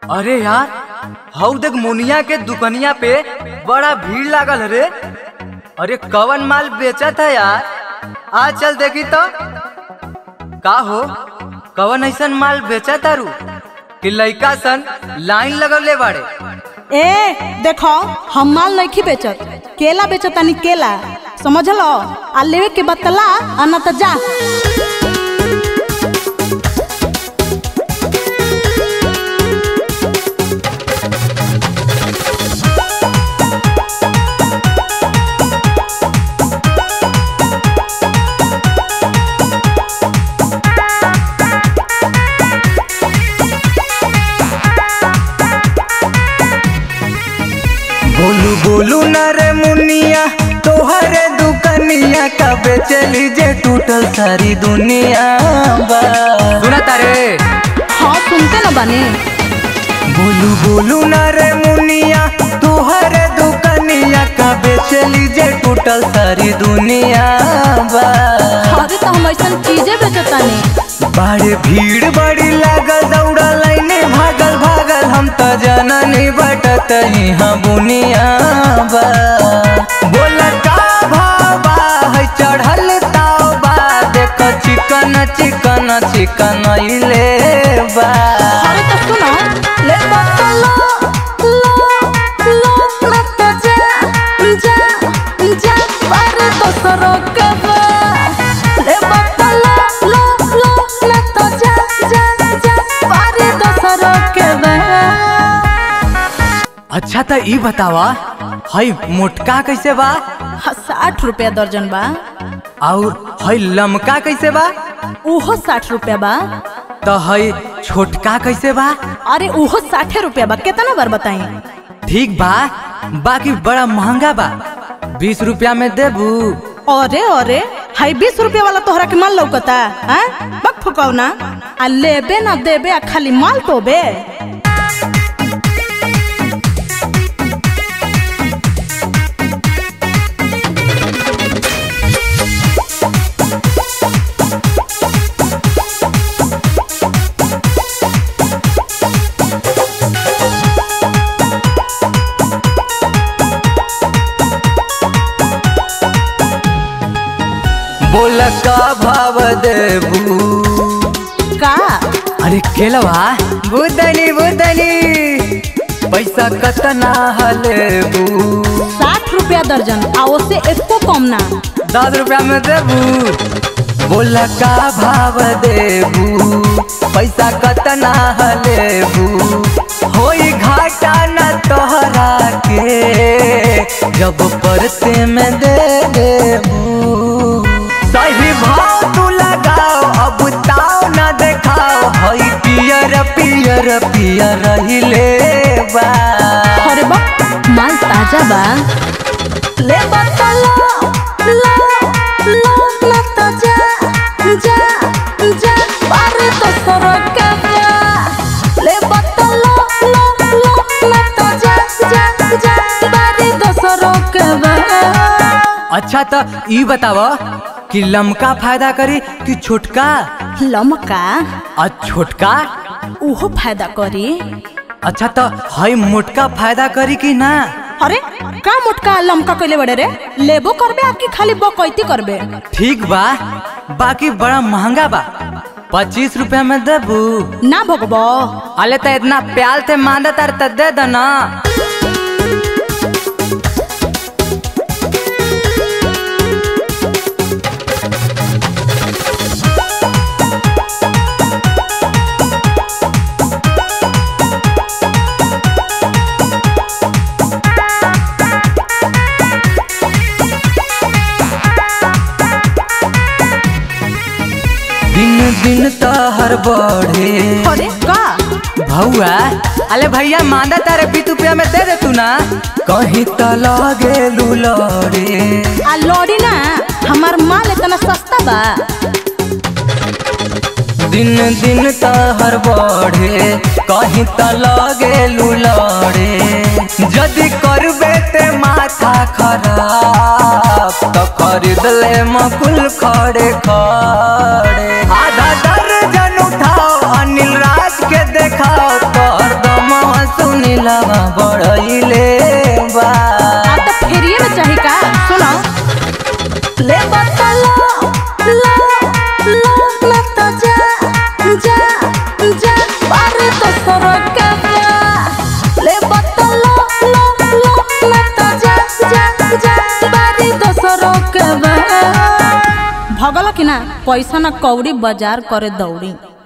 अरे यार हऊ देख मुनिया के दुकनिया पे बड़ा भीड़ लागल रे अरे कवन माल बेचत है यार आ चल देखी तो का हो कवन ऐसन माल बेचत तारू कि लइका सन लाइन लगवले बाड़े ए देखो हम माल नहीं बेचत केला बेचत तानी केला समझलो आ लेवे के बतला आ न त जा बोलू बोलू न रे मुनिया तोहरे दुकनिया कबे चली जे टूटल सारी दुनिया बा सुना तारे हाँ सुनते न बानी बोलू बोलू न रे मुनिया तोहरे दुकनिया कबे चली जे टूटल सारी दुनिया बा अरे तो हम ऐसा चीजें बेचत तानी बड़े भीड़ बड़ी लागल दौड़ा लाइने भागल भागल हम त जननी बटत यहाँ बुनिया बा बोल का भाबा है चढ़ल ताव बा देख चिकन चिकन चिकन इले बा अरे तो सुनो ले बतला लो लो न त जा जा जा अरे तो सरो के बा ले बतला लो लो न त जा जा जा अरे तो सरो के बा अच्छा त ई बतावा हई मोटका कैसे बा साठ रुपया दर्जन बा और हई लमका कैसे बा उहो साठ रुपया बा तो हई छोटका कैसे बा अरे उहो साठे रुपया बा कितना बार बताई ठीक बा बाकी बड़ा महंगा बा बीस रुपया में देबू अरे अरे हाई बीस रुपया वाला तोहरा के माल लौकता हैं बक फुकाऊ ना आ लेबे ना देबे आ खाली माल टोबे बोल का भाव देबू का अरे केलवा बुदनी बुदनी पैसा कतना हलेबू साठ रुपया दर्जन आ ओसे एको कम ना दस रुपया में देबू बोल का भाव देबू पैसा कतना हलेबू होई घाटा न तोहरा के जब परते में दे देबू सही भाव तू लगाओ अब ताव न देखाओ हई पियर पियर पियर हिले बा अरे बा माल ताजा बा ले बतला लो लो ना तो जा जा जा अरे तो सरो के बा ले बतला लो लो ना तो जा जा जा अरे तो सरो के बा अच्छा तो ई बतावा कि लमका फायदा करी कि छोटका लमका आ छोटका उहो फायदा करी अच्छा तो हई मोटका फायदा करी कि ना अरे का मोटका लमका कइले बड़े रे लेबो करबे आ कि खाली बकैती करबे ठीक बा बाकी बड़ा महंगा बा पच्चीस रुपया में देबू ना भगबो अले तो इतना प्याल से मांदा तार त दे दो ना दिन दिन तहर बढ़े अरे का भौआ अले भैया मांदा तारे बीस रुपया में दे दे तू ना कहीं तो लगे लुलरे आ लौड़ी ना हमार माल इतना सस्ता बा दिन दिन तहर बढ़े कहीं तो लगे लुलरे यदि करबे ते माथा खराब तो खरीद ले मकुल खड़े खड़े आधा दर्जन उठाओ अनिल राज के देखाओ तोहर दम दिलावा बढ़ैले बा आ तो फेरिए में चाही का सुनो ले बतलो लो लो ना तो जा जा जा बारे तो सरक बा ले बतलो लो लो ना तो जा जा जा बारे तो सरक बा भगल कि ना पैसा ना कौड़ी बाजार करे दौड़ी